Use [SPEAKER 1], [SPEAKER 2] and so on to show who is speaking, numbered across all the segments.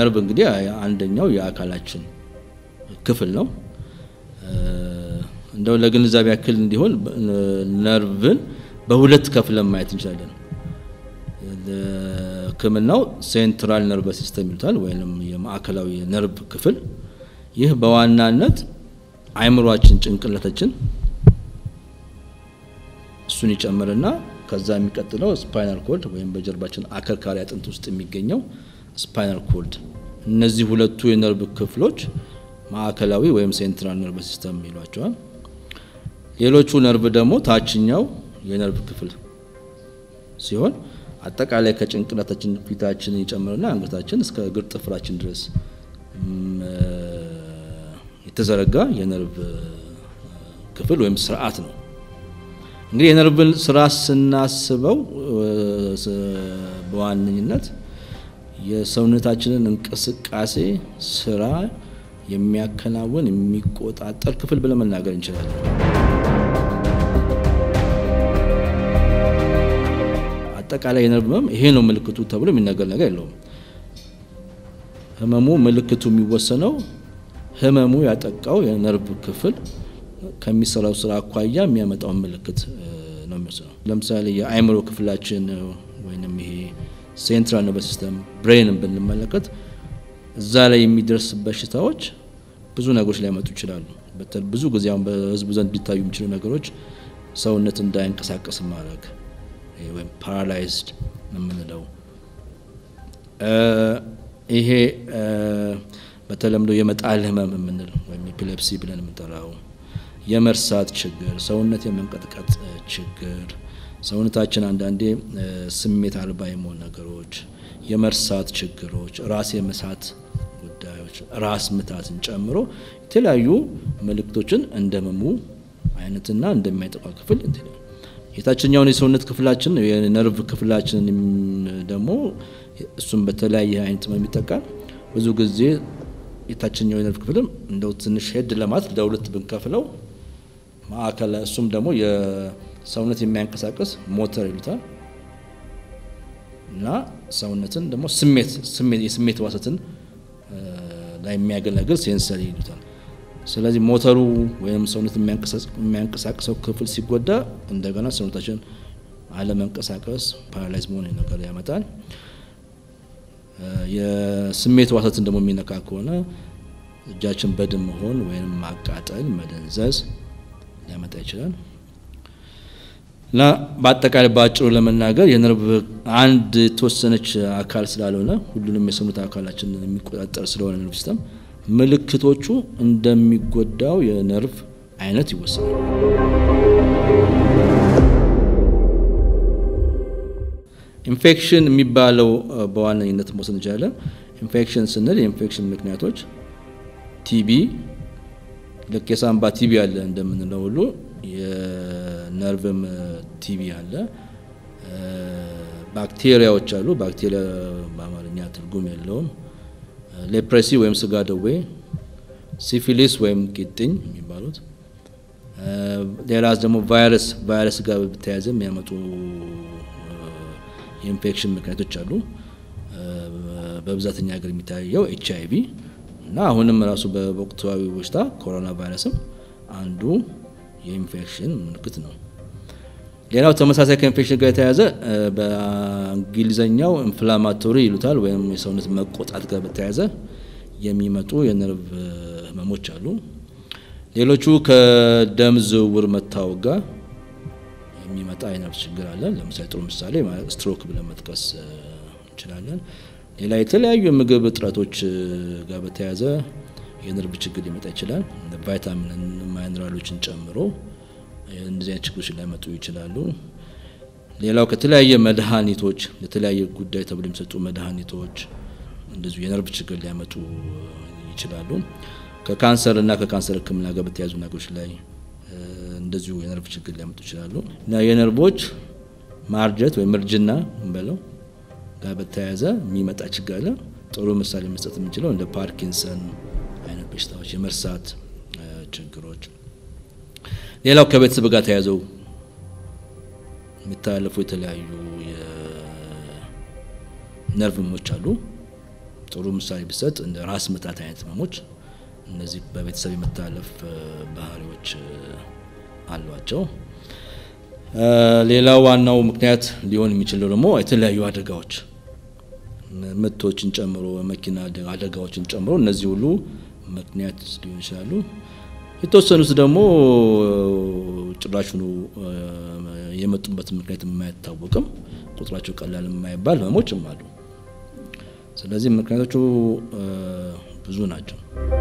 [SPEAKER 1] ነርቭ እንግዲህ አንደኛው የአካላችን ክፍል ነው። እንደው ለግንዛቤ ያክል እንዲሆን ነርቭን በሁለት ከፍለን ማየት እንችላለን። ሕክምናው ሴንትራል ነርቭ ሲስተም ይሉታል ወይም የማዕከላዊ ነርቭ ክፍል። ይህ በዋናነት አእምሯችን፣ ጭንቅላታችን እሱን ይጨምርና ከዛ የሚቀጥለው ስፓይናል ኮልድ ወይም በጀርባችን አከርካሪ አጥንት ውስጥ የሚገኘው ስፓይናል ኮልድ። እነዚህ ሁለቱ የነርቭ ክፍሎች ማዕከላዊ ወይም ሴንትራል ነርቭ ሲስተም ይሏቸዋል። ሌሎቹ ነርቭ ደግሞ ታችኛው የነርቭ ክፍል ሲሆን አጠቃላይ ከጭንቅላታችን ፊታችንን ይጨምርና አንገታችን እስከ እግር ጥፍራችን ድረስ የተዘረጋ የነርቭ ክፍል ወይም ስርዓት ነው። እንግዲህ የነርቭን ስራ ስናስበው በዋነኝነት የሰውነታችንን እንቅስቃሴ ስራ የሚያከናውን የሚቆጣጠር ክፍል ብለን መናገር እንችላለን። አጠቃላይ የነርቭ ህመም ይሄ ነው ምልክቱ ተብሎ የሚነገር ነገር የለውም። ህመሙ ምልክቱ የሚወሰነው ህመሙ ያጠቃው የነርቭ ክፍል ከሚሰራው ስራ አኳያ የሚያመጣውን ምልክት ነው የሚወስነው። ለምሳሌ የአእምሮ ክፍላችን ወይም ይሄ ሴንትራል ነርቨስ ሲስተም ብሬንን ብንመለከት እዛ ላይ የሚደርስ በሽታዎች ብዙ ነገሮች ሊያመጡ ይችላሉ። ብዙ ጊዜ አሁን በህዝቡ ዘንድ ሊታዩ የሚችሉ ነገሮች ሰውነት እንዳይንቀሳቀስ ማድረግ ወይም ፓራላይዝድ የምንለው ይሄ በተለምዶ የመጣል ህመም የምንል ወይም ኤፒሌፕሲ ብለን የምንጠራው የመርሳት ችግር፣ ሰውነት የመንቀጥቀጥ ችግር፣ ሰውነታችን አንዳንዴ ስሜት አልባ የመሆን ነገሮች፣ የመርሳት ችግሮች፣ ራስ የመሳት ጉዳዮች፣ ራስ ምታትን ጨምሮ የተለያዩ ምልክቶችን እንደ ህመሙ አይነትና እንደሚያጠቃ ክፍል እንትን የታችኛውን የሰውነት ክፍላችን የነርቭ ክፍላችን ደግሞ እሱም በተለያየ አይነት ህመም ይጠቃል። ብዙ ጊዜ የታችኛው የነርቭ ክፍልም እንደው ትንሽ ሄድ ለማለት ለሁለት ብንከፍለው ማዕከል እሱም ደግሞ የሰውነት የሚያንቀሳቅስ ሞተር ይሉታል እና ሰውነትን ደግሞ ስሜት የስሜት ዋሰትን ላይ የሚያገለግል ሴንሰሪ ይሉታል። ስለዚህ ሞተሩ ወይም ሰውነት የሚያንቀሳቅሰው ክፍል ሲጎዳ እንደገና ሰውነታችን አለመንቀሳቀስ ፓራላይዝ መሆን ነገር ያመጣል። የስሜት ዋሰትን ደግሞ የሚነካ ከሆነ እጃችን በድን መሆን ወይም ማቃጠል፣ መደንዘዝ ሊያመጣ ይችላል እና በአጠቃላይ በአጭሩ ለመናገር የነርቭ አንድ የተወሰነች አካል ስላልሆነ ሁሉንም የሰውነት አካላችንን የሚቆጣጠር ስለሆነ ነርቭ ሲስተም ምልክቶቹ እንደሚጎዳው የነርቭ አይነት ይወሰናል። ኢንፌክሽን የሚባለው በዋነኝነት መውሰድ እንችላለን። ኢንፌክሽን ስንል የኢንፌክሽን ምክንያቶች ቲቢ፣ ልክ የሳምባ ቲቢ አለ እንደምንለው ሁሉ የነርቭም ቲቢ አለ። ባክቴሪያዎች አሉ። ባክቴሪያ በአማርኛ ትርጉም የለውም። ሌፕሬሲ ወይም ስጋ ደዌ፣ ሲፊሊስ ወይም ቂጥኝ የሚባሉት ሌላ ደግሞ ቫይረስ ቫይረስ ጋር በተያያዘ የሚያመጡ የኢንፌክሽን ምክንያቶች አሉ። በብዛተኛ ሀገር የሚታየው ኤች አይ ቪ እና አሁንም ራሱ በወቅታዊ በሽታ ኮሮና ቫይረስም አንዱ የኢንፌክሽን ምልክት ነው። ሌላው ተመሳሳይ ከኢንፌክሽን ጋር የተያያዘ በእንግሊዝኛው ኢንፍላማቶሪ ይሉታል ወይም የሰውነት መቆጣት ጋር በተያያዘ የሚመጡ የነርቭ ህመሞች አሉ። ሌሎቹ ከደም ዝውውር መታወቅ ጋር የሚመጣ የነርቭ ችግር አለ። ለምሳሌ ጥሩ ምሳሌ ስትሮክ ብለን መጥቀስ እንችላለን። ሌላ የተለያዩ የምግብ እጥረቶች ጋር በተያያዘ የነርቭ ችግር ሊመጣ ይችላል። ቫይታሚን ማይነራሎችን ጨምሮ እንደዚህ አይነት ችግሮች ሊያመጡ ይችላሉ። ሌላው ከተለያየ መድኃኒቶች ለተለያየ ጉዳይ ተብሎ የሚሰጡ መድኃኒቶች እንደዚሁ የነርቭ ችግር ሊያመጡ ይችላሉ። ከካንሰር እና ከካንሰር ሕክምና ጋር በተያያዙ ነገሮች ላይ እንደዚሁ የነርቭ ችግር ሊያመጡ ይችላሉ እና የነርቮች ማርጀት ወይም እርጅና እንበለው ጋር በተያያዘ የሚመጣ ችግር አለ። ጥሩ ምሳሌ መስጠት የምንችለው እንደ ፓርኪንሰን አይነት በሽታዎች፣ የመርሳት ችግሮች። ሌላው ከቤተሰብ ጋር ተያይዘው የሚተላለፉ የተለያዩ የነርቭ ህመሞች አሉ። ጥሩ ምሳሌ ቢሰጥ እንደ ራስ ምታት አይነት ህመሞች እነዚህ በቤተሰብ የመተላለፍ ባህሪዎች አሏቸው። ሌላው ዋናው ምክንያት ሊሆን የሚችለው ደግሞ የተለያዩ አደጋዎች ምቶችን ጨምሮ መኪና አደጋዎችን ጨምሮ እነዚህ ሁሉ ምክንያት ሊሆን ይችላሉ። የተወሰኑት ደግሞ ጭራሹኑ የመጡበት ምክንያት የማይታወቅም ቁጥራቸው ቀላል የማይባል ህመሞችም አሉ። ስለዚህ ምክንያቶቹ ብዙ ናቸው።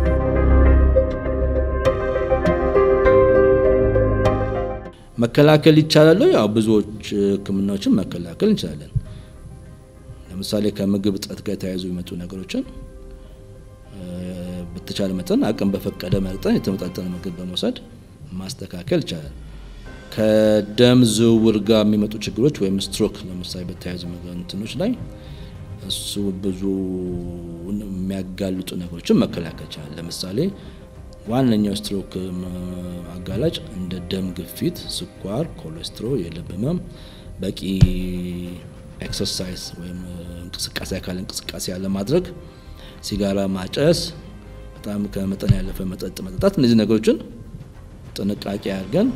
[SPEAKER 1] መከላከል ይቻላል። ያው ብዙዎች ህክምናዎችን መከላከል እንችላለን። ለምሳሌ ከምግብ እጥረት ጋር የተያያዙ የሚመጡ ነገሮችን በተቻለ መጠን አቅም በፈቀደ መጠን የተመጣጠነ ምግብ በመውሰድ ማስተካከል ይቻላል። ከደም ዝውውር ጋር የሚመጡ ችግሮች ወይም ስትሮክ ለምሳሌ በተያያዙ እንትኖች ላይ እሱ ብዙ የሚያጋልጡ ነገሮችን መከላከል ይቻላል። ለምሳሌ ዋነኛው ስትሮክ አጋላጭ እንደ ደም ግፊት፣ ስኳር፣ ኮሌስትሮል፣ የልብ ህመም፣ በቂ ኤክሰርሳይዝ ወይም እንቅስቃሴ አካል እንቅስቃሴ ያለማድረግ፣ ሲጋራ ማጨስ፣ በጣም ከመጠን ያለፈ መጠጥ መጠጣት፣ እነዚህ ነገሮችን ጥንቃቄ አድርገን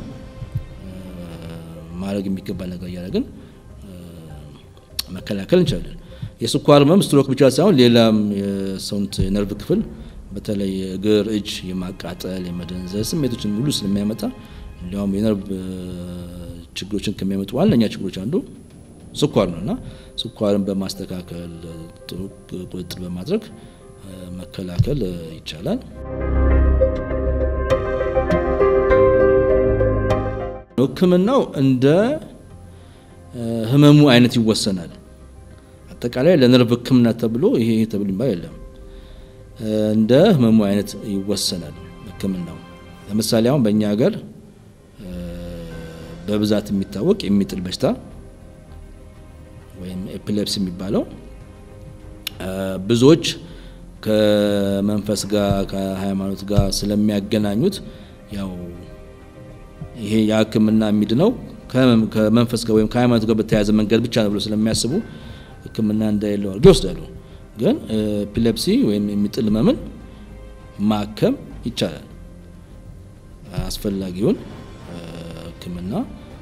[SPEAKER 1] ማድረግ የሚገባ ነገር እያደረግን መከላከል እንችላለን። የስኳር ህመም ስትሮክ ብቻ ሳይሆን ሌላም የሰውነት የነርቭ ክፍል በተለይ እግር፣ እጅ የማቃጠል የመደንዘዝ ስሜቶችን ሙሉ ስለሚያመጣ እንዲያውም የነርቭ ችግሮችን ከሚያመጡ ዋነኛ ችግሮች አንዱ ስኳር ነው እና ስኳርን በማስተካከል ጥሩ ቁጥጥር በማድረግ መከላከል ይቻላል። ሕክምናው እንደ ህመሙ አይነት ይወሰናል። አጠቃላይ ለነርቭ ሕክምና ተብሎ ይሄ ተብሎ ይባል የለም። እንደ ህመሙ አይነት ይወሰናል ሕክምናው። ለምሳሌ አሁን በእኛ ሀገር በብዛት የሚታወቅ የሚጥል በሽታ ወይም ኤፒሌፕሲ የሚባለው ብዙዎች ከመንፈስ ጋር ከሃይማኖት ጋር ስለሚያገናኙት ያው ይሄ የህክምና የሚድነው ከመንፈስ ጋር ወይም ከሃይማኖት ጋር በተያያዘ መንገድ ብቻ ነው ብሎ ስለሚያስቡ ህክምና እንደሌለው አድርገው ይወስዳሉ። ግን ኤፒሌፕሲ ወይም የሚጥል ህመምን ማከም ይቻላል። አስፈላጊውን ህክምና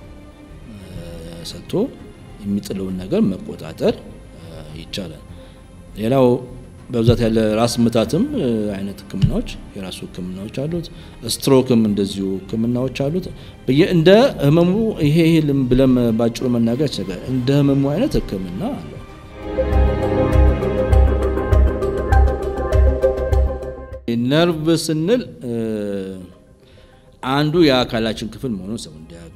[SPEAKER 1] ሰጥቶ የሚጥለውን ነገር መቆጣጠር ይቻላል። ሌላው በብዛት ያለ ራስ ምታትም አይነት ህክምናዎች የራሱ ህክምናዎች አሉት። ስትሮክም እንደዚሁ ህክምናዎች አሉት። እንደ ህመሙ ይሄ ይሄ ብለም ባጭሩ መናገር ይችላል። እንደ ህመሙ አይነት ህክምና አለው። ነርቭ ስንል አንዱ የአካላችን ክፍል መሆኑን ሰው እንዲያውቅ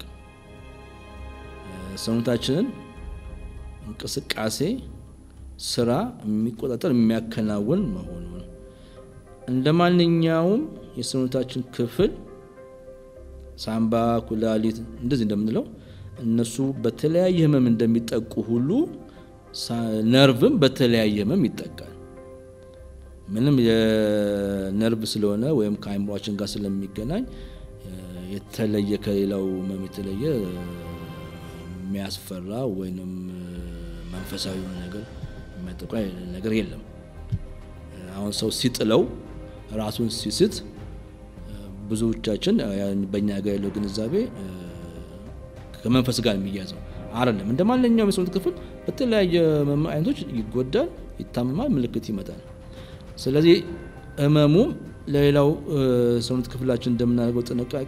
[SPEAKER 1] ሰውነታችንን እንቅስቃሴ ስራ የሚቆጣጠር የሚያከናውን መሆኑን እንደ ማንኛውም የሰውነታችን ክፍል ሳምባ፣ ኩላሊት እንደዚህ እንደምንለው እነሱ በተለያየ ህመም እንደሚጠቁ ሁሉ ነርቭም በተለያየ ህመም ይጠቃል። ምንም የነርቭ ስለሆነ ወይም ከአይምሯችን ጋር ስለሚገናኝ የተለየ ከሌላው ህመም የተለየ የሚያስፈራ ወይንም መንፈሳዊ የሆነ ነገር የሚያጠቃ ነገር የለም። አሁን ሰው ሲጥለው ራሱን ሲስት ብዙዎቻችን በእኛ ጋር ያለው ግንዛቤ ከመንፈስ ጋር የሚያዘው አይደለም። እንደ ማንኛውም የሰውነት ክፍል በተለያየ አይነቶች ይጎዳል፣ ይታመማል፣ ምልክት ይመጣል። ስለዚህ ህመሙም ለሌላው ሰውነት ክፍላችን እንደምናደርገው ጥንቃቄ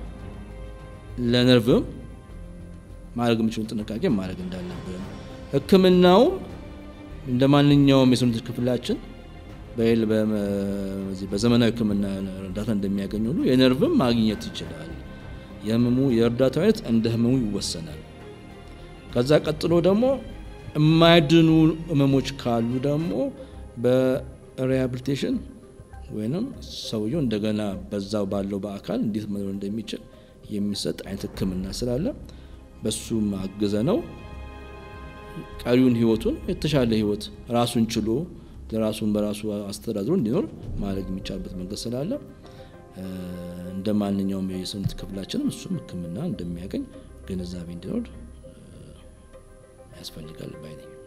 [SPEAKER 1] ለነርቭም ማድረግ የምችሉን ጥንቃቄ ማድረግ እንዳለብን ህክምናውም እንደ ማንኛውም የሰውነት ክፍላችን በይል በዘመናዊ ህክምና እርዳታ እንደሚያገኝ ሁሉ የነርቭም ማግኘት ይችላል። የህመሙ የእርዳታ አይነት እንደ ህመሙ ይወሰናል። ከዛ ቀጥሎ ደግሞ የማይድኑ ህመሞች ካሉ ደግሞ በሪሃብሊቴሽን ወይም ሰውየው እንደገና በዛው ባለው በአካል እንዴት መኖር እንደሚችል የሚሰጥ አይነት ህክምና ስላለ በሱም አግዘ ነው ቀሪውን ህይወቱን የተሻለ ህይወት ራሱን ችሎ ለራሱን በራሱ አስተዳድሮ እንዲኖር ማድረግ የሚቻልበት መንገድ ስላለ እንደ ማንኛውም የሰውነት ክፍላችንም እሱም ህክምና እንደሚያገኝ ግንዛቤ እንዲኖር ያስፈልጋል ባይ ነኝ።